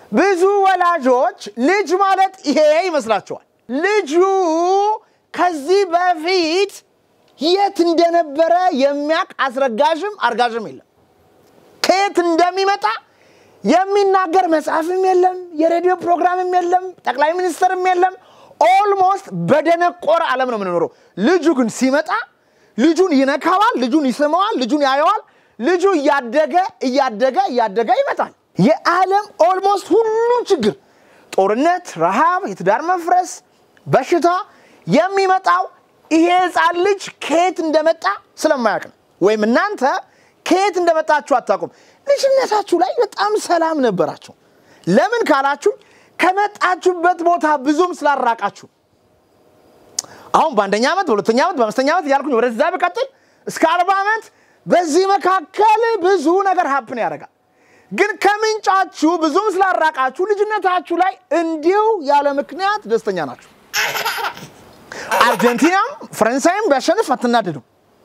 ብዙ ወላጆች ልጅ ማለት ይሄ ይመስላቸዋል። ልጁ ከዚህ በፊት የት እንደነበረ የሚያውቅ አስረጋዥም አርጋዥም የለም። ከየት እንደሚመጣ የሚናገር መጽሐፍም የለም፣ የሬዲዮ ፕሮግራምም የለም፣ ጠቅላይ ሚኒስትርም የለም። ኦልሞስት በደነቆረ ዓለም ነው የምንኖረው። ልጁ ግን ሲመጣ ልጁን ይነካዋል፣ ልጁን ይስመዋል፣ ልጁን ያየዋል። ልጁ እያደገ እያደገ እያደገ ይመጣል። የዓለም ኦልሞስት ሁሉም ችግር ጦርነት፣ ረሃብ፣ የትዳር መፍረስ፣ በሽታ የሚመጣው ይሄ ህፃን ልጅ ከየት እንደመጣ ስለማያውቅ ነው። ወይም እናንተ ከየት እንደመጣችሁ አታውቁም። ልጅነታችሁ ላይ በጣም ሰላም ነበራችሁ። ለምን ካላችሁ ከመጣችሁበት ቦታ ብዙም ስላራቃችሁ። አሁን በአንደኛ ዓመት፣ በሁለተኛ ዓመት፣ በአምስተኛ ዓመት እያልኩኝ ወደዛ ብቀጥል እስከ አርባ ዓመት በዚህ መካከል ብዙ ነገር ሀፕን ያደርጋል። ግን ከምንጫችሁ ብዙም ስላራቃችሁ ልጅነታችሁ ላይ እንዲሁ ያለ ምክንያት ደስተኛ ናችሁ። አርጀንቲናም ፈረንሳይም ቢያሸንፍ አትናደዱም።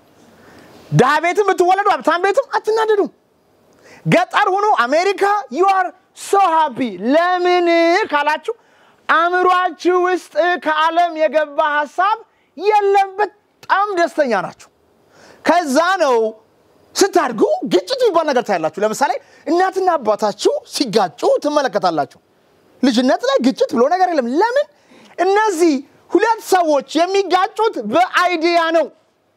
ድሃ ቤትም ብትወለዱ ሀብታም ቤትም አትናደዱም። ገጠር ሁኑ አሜሪካ ዩ አር ሶ ሃፒ። ለምን ካላችሁ አእምሯችሁ ውስጥ ከዓለም የገባ ሀሳብ የለም። በጣም ደስተኛ ናችሁ። ከዛ ነው ስታድጉ ግጭት የሚባል ነገር ታያላችሁ። ለምሳሌ እናትና አባታችሁ ሲጋጩ ትመለከታላችሁ። ልጅነት ላይ ግጭት ብሎ ነገር የለም። ለምን? እነዚህ ሁለት ሰዎች የሚጋጩት በአይዲያ ነው።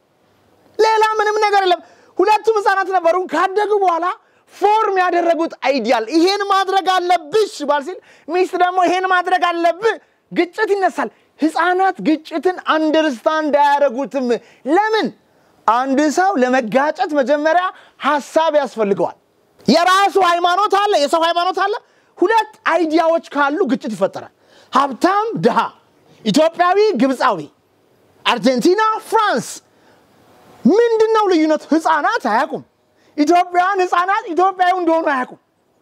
ሌላ ምንም ነገር የለም። ሁለቱም ህፃናት ነበሩ። ካደጉ በኋላ ፎርም ያደረጉት አይዲያል ይሄን ማድረግ አለብሽ ባል ሲል ሚስት ደግሞ ይሄን ማድረግ አለብህ፣ ግጭት ይነሳል። ህፃናት ግጭትን አንደርስታንድ አያደርጉትም። ለምን? አንድ ሰው ለመጋጨት መጀመሪያ ሀሳብ ያስፈልገዋል። የራሱ ሃይማኖት አለ፣ የሰው ሃይማኖት አለ። ሁለት አይዲያዎች ካሉ ግጭት ይፈጠራል። ሀብታም ድሃ፣ ኢትዮጵያዊ ግብፃዊ፣ አርጀንቲና ፍራንስ። ምንድን ነው ልዩነቱ? ህፃናት አያውቁም። ኢትዮጵያውያን ህፃናት ኢትዮጵያዊ እንደሆኑ አያውቁም።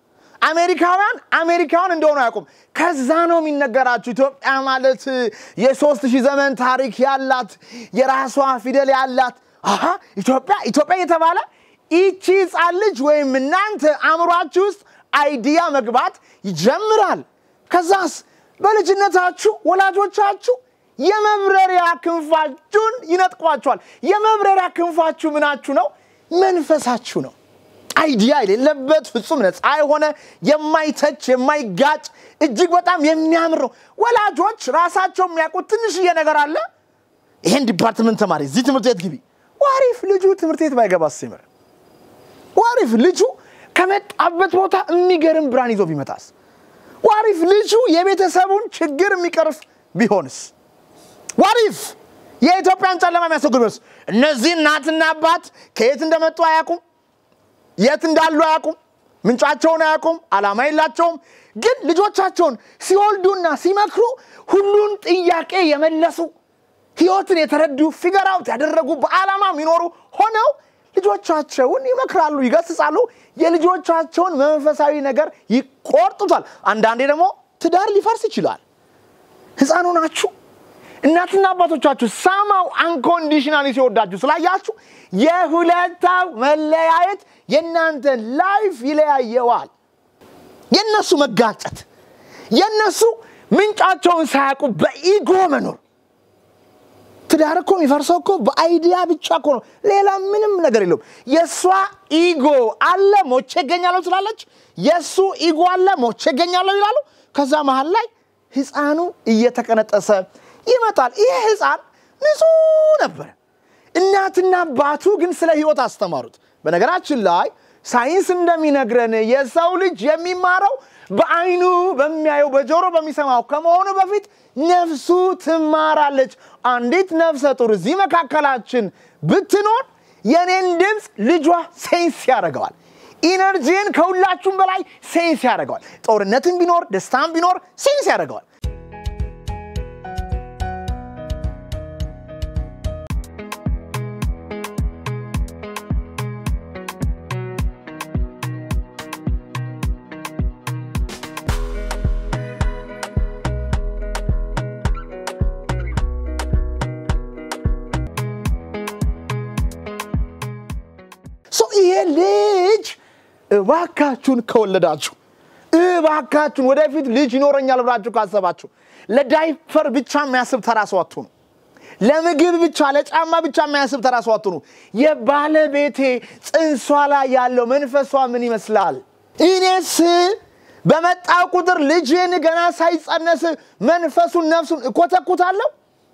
አሜሪካውያን አሜሪካውን እንደሆኑ አያውቁም። ከዛ ነው የሚነገራችሁ ኢትዮጵያ ማለት የሶስት ሺህ ዘመን ታሪክ ያላት የራሷ ፊደል ያላት አሀ ኢትዮጵያ ኢትዮጵያ የተባለ ይቺ ህፃን ልጅ ወይም እናንተ አእምሯችሁ ውስጥ አይዲያ መግባት ይጀምራል። ከዛስ በልጅነታችሁ ወላጆቻችሁ የመብረሪያ ክንፋችሁን ይነጥቋችኋል። የመብረሪያ ክንፋችሁ ምናችሁ ነው? መንፈሳችሁ ነው። አይዲያ የሌለበት ፍጹም ነፃ የሆነ የማይተች የማይጋጭ እጅግ በጣም የሚያምር ነው። ወላጆች ራሳቸው የሚያውቁት ትንሽዬ ነገር አለ። ይሄን ዲፓርትመንት ተማሪ፣ እዚህ ትምህርት ቤት ግቢ። ዋሪፍ ልጁ ትምህርት ቤት ባይገባ ሲምር ዋሪፍ ልጁ ከመጣበት ቦታ የሚገርም ብርሃን ይዞ ቢመጣስ? ዋሪፍ ልጁ የቤተሰቡን ችግር የሚቀርፍ ቢሆንስ? ዋሪፍ የኢትዮጵያን ጨለማ የሚያስወግድ ቢሆንስ? እነዚህ እናትና አባት ከየት እንደመጡ አያውቁም፣ የት እንዳሉ አያውቁም፣ ምንጫቸውን አያውቁም፣ ዓላማ የላቸውም። ግን ልጆቻቸውን ሲወልዱና ሲመክሩ ሁሉን ጥያቄ የመለሱ ህይወትን የተረዱ ፊገር አውት ያደረጉ በዓላማ የሚኖሩ ሆነው ልጆቻቸውን ይመክራሉ፣ ይገስጻሉ። የልጆቻቸውን መንፈሳዊ ነገር ይቆርጡታል። አንዳንዴ ደግሞ ትዳር ሊፈርስ ይችላል። ህፃኑ ናችሁ። እናትና አባቶቻችሁ ሳማው አንኮንዲሽናሊ ሲወዳችሁ ስላያችሁ የሁለታው መለያየት የእናንተን ላይፍ ይለያየዋል። የእነሱ መጋጨት፣ የእነሱ ምንጫቸውን ሳያውቁ በኢጎ መኖር ትዳር እኮ የሚፈርሰው እኮ በአይዲያ ብቻ እኮ ነው። ሌላ ምንም ነገር የለውም። የእሷ ኢጎ አለ ሞቼ እገኛለሁ ትላለች። የእሱ ኢጎ አለ ሞቼ እገኛለሁ ይላሉ። ከዛ መሀል ላይ ህፃኑ እየተቀነጠሰ ይመጣል። ይሄ ህፃን ንጹህ ነበረ። እናትና አባቱ ግን ስለ ህይወት አስተማሩት። በነገራችን ላይ ሳይንስ እንደሚነግረን የሰው ልጅ የሚማረው በአይኑ በሚያየው በጆሮ በሚሰማው ከመሆኑ በፊት ነፍሱ ትማራለች። አንዲት ነፍሰ ጡር እዚህ መካከላችን ብትኖር የኔን ድምፅ ልጇ ሴንስ ያደርገዋል። ኢነርጂን ከሁላችሁም በላይ ሴንስ ያደርገዋል። ጦርነትን ቢኖር ደስታን ቢኖር ሴንስ ያደርገዋል። ሰው ይሄ ልጅ እባካችሁን ከወለዳችሁ እባካችሁን ወደፊት ልጅ ይኖረኛል ብላችሁ ካሰባችሁ ለዳይፐር ብቻ የሚያስብ ተራ ሰው አትሁኑ። ለምግብ ብቻ ለጫማ ብቻ የሚያስብ ተራ ሰው አትሁኑ። የባለቤቴ ጽንሷ ላይ ያለው መንፈሷ ምን ይመስላል? እኔስ በመጣው ቁጥር ልጄን ገና ሳይጸነስ መንፈሱን ነፍሱን እኮተኩታለሁ።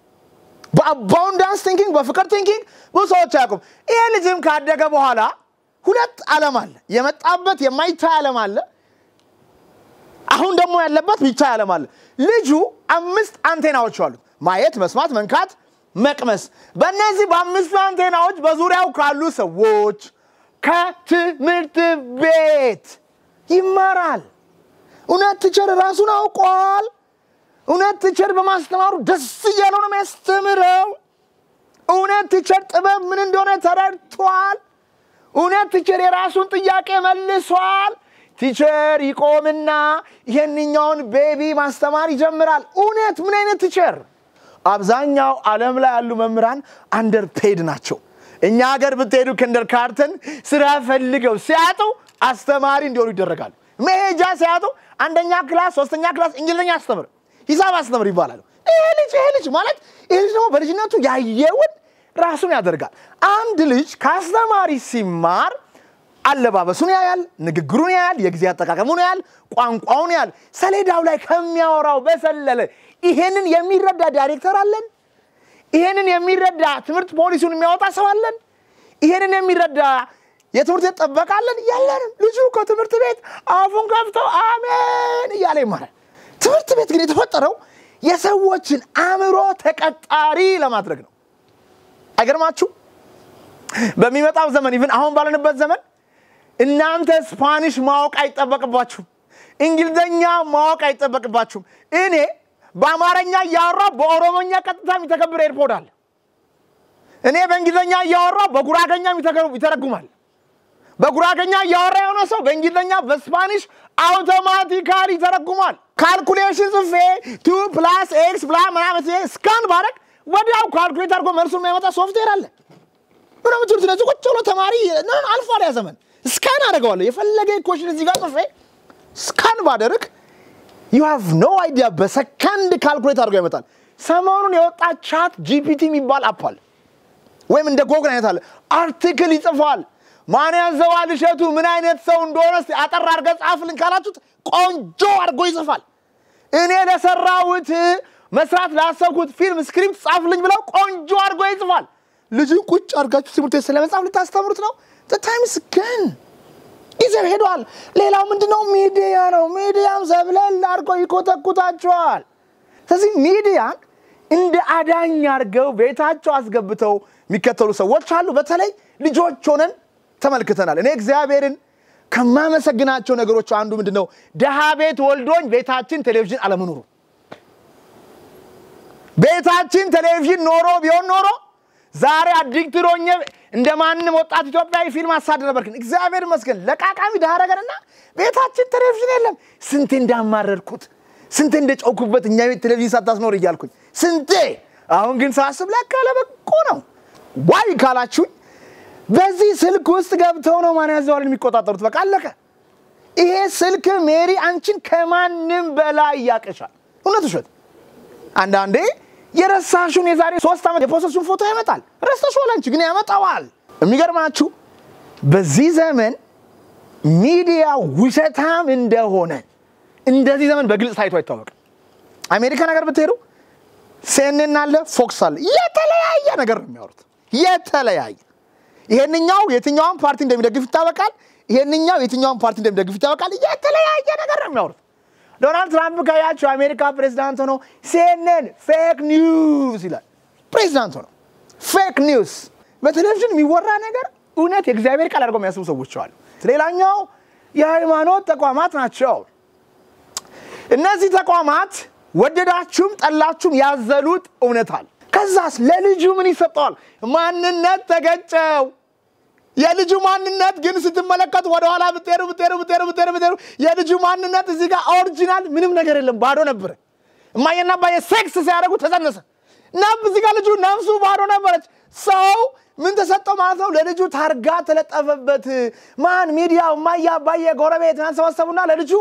በአባውንዳንስ ቲንኪንግ በፍቅር ቲንኪንግ ብዙ ሰዎች አያውቁም። ይሄ ልጅም ካደገ በኋላ ሁለት ዓለም አለ። የመጣበት የማይታይ ዓለም አለ። አሁን ደግሞ ያለበት ሚታይ ዓለም አለ። ልጁ አምስት አንቴናዎች አሉት። ማየት፣ መስማት፣ መንካት፣ መቅመስ። በእነዚህ በአምስቱ አንቴናዎች በዙሪያው ካሉ ሰዎች ከትምህርት ቤት ይማራል። እውነት ቲቸር ራሱን አውቋል። እውነት ቲቸር በማስተማሩ ደስ እያለው ነው የሚያስተምረው። እውነት ቲቸር ጥበብ ምን እንደሆነ ተረድቷል። እውነት ቲቸር የራሱን ጥያቄ መልሷል። ቲቸር ይቆምና ይህንኛውን ቤቢ ማስተማር ይጀምራል። እውነት ምን አይነት ቲቸር? አብዛኛው ዓለም ላይ ያሉ መምህራን አንደር ፔድ ናቸው። እኛ ሀገር ብትሄዱ ክንደር ካርተን ስራ ፈልገው ሲያጡ አስተማሪ እንዲሆኑ ይደረጋሉ። መሄጃ ሲያጡ አንደኛ ክላስ፣ ሶስተኛ ክላስ እንግሊዝኛ አስተምር፣ ሂሳብ አስተምር ይባላሉ። ይሄ ልጅ ይሄ ልጅ ማለት ይሄ ልጅ ደግሞ በልጅነቱ ያየውን ራሱን ያደርጋል። አንድ ልጅ ከአስተማሪ ሲማር አለባበሱን ያያል፣ ንግግሩን ያያል፣ የጊዜ አጠቃቀሙን ያያል፣ ቋንቋውን ያያል። ሰሌዳው ላይ ከሚያወራው በሰለለ ይሄንን የሚረዳ ዳይሬክተር አለን? ይሄንን የሚረዳ ትምህርት ፖሊሲውን የሚያወጣ ሰው አለን? ይሄንን የሚረዳ የትምህርት ቤት ጠበቃ አለን? የለንም። ልጁ ከትምህርት ቤት አፉን ከፍቶ አሜን እያለ ይማራል። ትምህርት ቤት ግን የተፈጠረው የሰዎችን አእምሮ ተቀጣሪ ለማድረግ ነው። አይገርማችሁ? በሚመጣው ዘመን ኢቭን አሁን ባለንበት ዘመን እናንተ ስፓኒሽ ማወቅ አይጠበቅባችሁም። እንግሊዝኛ ማወቅ አይጠበቅባችሁም። እኔ በአማርኛ እያወራ በኦሮሞኛ ቀጥታ የሚተገብር ኤርፖድ አለ። እኔ በእንግሊዝኛ እያወራ በጉራገኛ ይተረጉማል። በጉራገኛ እያወራ የሆነ ሰው በእንግሊዝኛ በስፓኒሽ አውቶማቲካሊ ይተረጉማል። ካልኩሌሽን ጽፌ ቱ ፕላስ ኤክስ ብላ ምናምን ስካን ባረግ ወዲያው ካልኩሌት አድርጎ መልሱን የሚያመጣ ሶፍትዌር አለ። ምን ምትሉት? ነዚህ ቁጭ ብሎ ተማሪ አልፏል። ያ ዘመን ስካን አደርገዋለሁ። የፈለገ ኮሽን እዚህ ጋር ጽፌ ስካን ባደርግ ዩ ሃቭ ኖ አይዲያ በሰከንድ ካልኩሌት አድርጎ ያመጣል። ሰሞኑን የወጣ ቻት ጂፒቲ የሚባል አፕ አለ፣ ወይም እንደ ጎግል አይነት አለ። አርቲክል ይጽፋል። ማን ያዘዋል እሸቱ ምን አይነት ሰው እንደሆነ አጠር አድርገህ ጻፍልን ካላችሁት ቆንጆ አድርጎ ይጽፋል። እኔ ለሰራሁት መስራት ላሰብኩት ፊልም ስክሪፕት ጻፍልኝ ብለው ቆንጆ አድርጎ ይጽፋል። ልጅን ቁጭ አድርጋችሁ ትምህርት ቤት ስለመጻፍ ልታስተምሩት ነው። ታይምስ ግን ጊዜው ሄዷል። ሌላው ምንድነው? ሚዲያ ነው። ሚዲያም ዘብለል አድርጎ ይኮተኩታቸዋል። ስለዚህ ሚዲያን እንደ አዳኝ አድርገው ቤታቸው አስገብተው የሚከተሉ ሰዎች አሉ። በተለይ ልጆች ሆነን ተመልክተናል። እኔ እግዚአብሔርን ከማመሰግናቸው ነገሮች አንዱ ምንድን ነው? ድሃ ቤት ወልዶኝ ቤታችን ቴሌቪዥን አለመኖሩ። ቤታችን ቴሌቪዥን ኖሮ ቢሆን ኖሮ ዛሬ አዲክትድ ሆኜ እንደ ማንም ወጣት ኢትዮጵያዊ ፊልም አሳድ ነበር። ግን እግዚአብሔር ይመስገን ለቃቃሚ ድሃ ነገርና ቤታችን ቴሌቪዥን የለም። ስንቴ እንዳማረርኩት፣ ስንቴ እንደጨውኩበት እኛ ቤት ቴሌቪዥን ሳታስኖር እያልኩኝ ስንቴ። አሁን ግን ሳስብ ለካ ለበጎ ነው። ዋይ ካላችሁኝ በዚህ ስልክ ውስጥ ገብተው ነው ማን ያዘዋልን የሚቆጣጠሩት። በቃ አለቀ። ይሄ ስልክ ሜሪ አንቺን ከማንም በላይ ያቅሻል። እውነት ውሸት? አንዳንዴ የረሳሹን የዛሬ ሶስት ዓመት የፖሰሱን ፎቶ ያመጣል። ረስተሽዋል፣ አንቺ ግን ያመጣዋል። የሚገርማችሁ በዚህ ዘመን ሚዲያ ውሸታም እንደሆነ እንደዚህ ዘመን በግልጽ ታይቶ አይታወቅም። አሜሪካ ነገር ብትሄዱ ሴንን አለ፣ ፎክስ አለ። የተለያየ ነገር ነው የሚያወሩት። የተለያየ ይሄንኛው የትኛውን ፓርቲ እንደሚደግፍ ይታወቃል። ይሄንኛው የትኛውን ፓርቲ እንደሚደግፍ ይታወቃል። የተለያየ ነገር ነው የሚያወሩት። ዶናልድ ትራምፕ ካያቸው የአሜሪካ ፕሬዚዳንት ሆኖ ሲኤንኤን ፌክ ኒውስ ይላል። ፕሬዚዳንት ሆኖ ፌክ ኒውስ በቴሌቪዥን የሚወራ ነገር እውነት የእግዚአብሔር ቃል አድርገው የሚያስቡ ሰዎች አሉ። ሌላኛው የሃይማኖት ተቋማት ናቸው። እነዚህ ተቋማት ወደዳችሁም ጠላችሁም ያዘሉት እውነት አለ። ከዛስ ለልጁ ምን ይሰጠዋል? ማንነት ተገጨው። የልጁ ማንነት ግን ስትመለከቱ ወደኋላ ብትሄዱ ብትሄዱ ብትሄዱ ብትሄዱ ብትሄዱ የልጁ ማንነት እዚህ ጋር ኦሪጂናል ምንም ነገር የለም፣ ባዶ ነበረ። እማዬና አባዬ ሴክስ ሲያደርጉ ተጸነሰ። ነብ እዚህ ጋር ልጁ ነፍሱ ባዶ ነበረች። ሰው ምን ተሰጠው ማለት ነው? ለልጁ ታርጋ ተለጠፈበት። ማን ሚዲያው፣ እማዬ፣ አባዬ፣ ጎረቤት ሰበሰቡና ለልጁ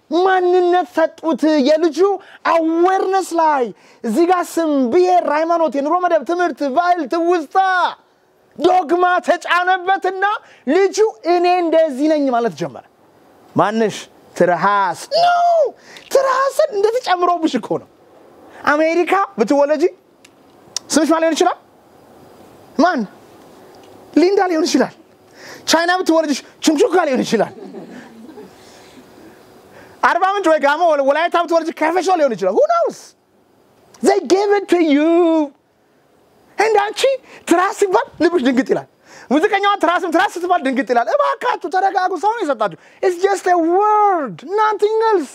ማንነት ሰጡት። የልጁ አዌርነስ ላይ እዚህ ጋር ስም፣ ብሔር፣ ሃይማኖት፣ የኑሮ መደብ፣ ትምህርት፣ ባህል፣ ትውስታ፣ ዶግማ ተጫነበትና ልጁ እኔ እንደዚህ ነኝ ማለት ጀመረ። ማንሽ ትርሃስ ነው። ትርሃስን እንደተጨምሮብሽ እኮ ነው። አሜሪካ ብትወለጂ ስምሽ ማን ሊሆን ይችላል? ማን ሊንዳ ሊሆን ይችላል። ቻይና ብትወለጅሽ ችምቹካ ሊሆን ይችላል። አርባ ምንጭ ወይ ጋሞ ወላይታ ብትወለጅ ከፈሾ ሊሆን ይችላል። ሁ ናውስ ዘይ ጌቭ ኢት ቱ ዩ እንደ አንቺ ትራስ ሲባል ልብሽ ድንግጥ ይላል። ሙዚቀኛዋ ትራስም ትራስ ስትባል ድንግጥ ይላል። እባካችሁ ተረጋጉ። ሰው ነው የሰጣችሁ። ኢትስ ጀስት ኤ ወርድ ናቲንግ ኤልስ።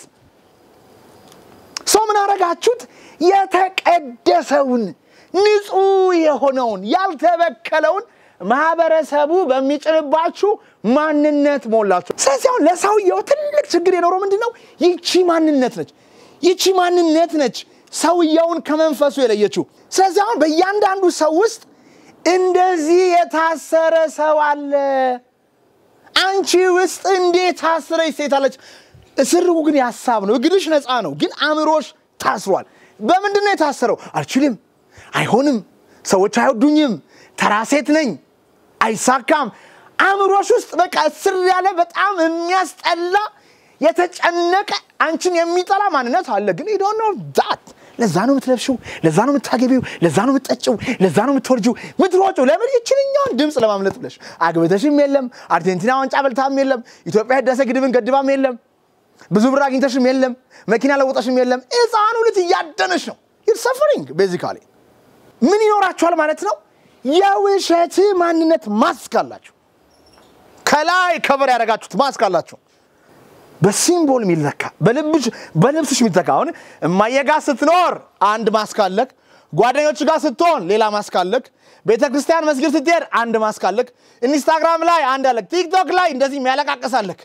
ሰው ምን አረጋችሁት? የተቀደሰውን ንጹህ የሆነውን ያልተበከለውን ማህበረሰቡ በሚጭንባችሁ ማንነት ሞላችሁ። ስለዚህ አሁን ለሰውየው ትልቅ ችግር የኖረው ምንድን ነው? ይቺ ማንነት ነች። ይቺ ማንነት ነች ሰውየውን ከመንፈሱ የለየችው። ስለዚህ አሁን በእያንዳንዱ ሰው ውስጥ እንደዚህ የታሰረ ሰው አለ። አንቺ ውስጥ እንዴት ታስረች ሴት አለች። እስርጉ ግን የሀሳብ ነው። እግርሽ ነፃ ነው፣ ግን አእምሮሽ ታስሯል። በምንድን ነው የታሰረው? አልችልም፣ አይሆንም፣ ሰዎች አይወዱኝም፣ ተራ ሴት ነኝ፣ አይሳካም። አእምሮሽ ውስጥ በቃ እስር ያለ በጣም የሚያስጠላ የተጨነቀ አንቺን የሚጠላ ማንነት አለ። ግን ዩ ዶንት ኖ ዛት ለዛ ነው የምትለብሽው፣ ለዛ ነው የምታገቢው፣ ለዛ ነው የምትጠጪው፣ ለዛ ነው የምትወርጂው፣ ምትሮጪው። ለምን ይችልኛውን ድምፅ ለማምለጥ ብለሽ አግብተሽም የለም፣ አርጀንቲና ዋንጫ በልታም የለም፣ ኢትዮጵያ ህዳሴ ግድብን ገድባም የለም፣ ብዙ ብር አግኝተሽም የለም፣ መኪና ለውጠሽም የለም። ሕፃኑ ልጅ እያደነሽ ነው። ዩር ሰፈሪንግ ቤዚካሊ ምን ይኖራችኋል ማለት ነው? የውሸት ማንነት ማስክ አላችሁ። ከላይ ከበር ያደረጋችሁት ማስክ አላችሁ። በሲምቦል የሚለካ በልብስሽ የሚለካ አሁን እማዬ ጋር ስትኖር አንድ ማስክ አለክ። ጓደኞች ጋር ስትሆን ሌላ ማስክ አለክ። ቤተ ክርስቲያን መስጊድ ስትሄድ አንድ ማስክ አለክ። ኢንስታግራም ላይ አንድ አለክ። ቲክቶክ ላይ እንደዚህ የሚያለቃቅስ አለክ።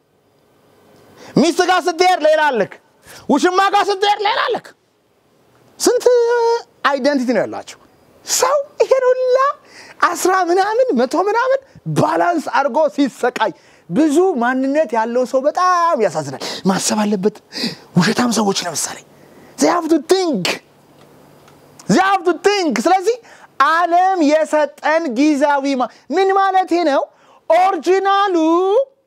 ሚስት ጋር ስትሄድ ሌላ አለክ። ውሽማ ጋር ስትሄድ ሌላ አለክ። ስንት አይደንቲቲ ነው ያላቸው ሰው ይሄን ሁላ አስራ ምናምን መቶ ምናምን ባላንስ አድርጎ ሲሰቃይ ብዙ ማንነት ያለው ሰው በጣም ያሳዝናል። ማሰብ አለበት። ውሸታም ሰዎች ለምሳሌ ዚሀብቱ ቲንክ ዚሀብቱ ቲንክ። ስለዚህ ዓለም የሰጠን ጊዜያዊ ምን ማለቴ ነው? ኦሪጂናሉ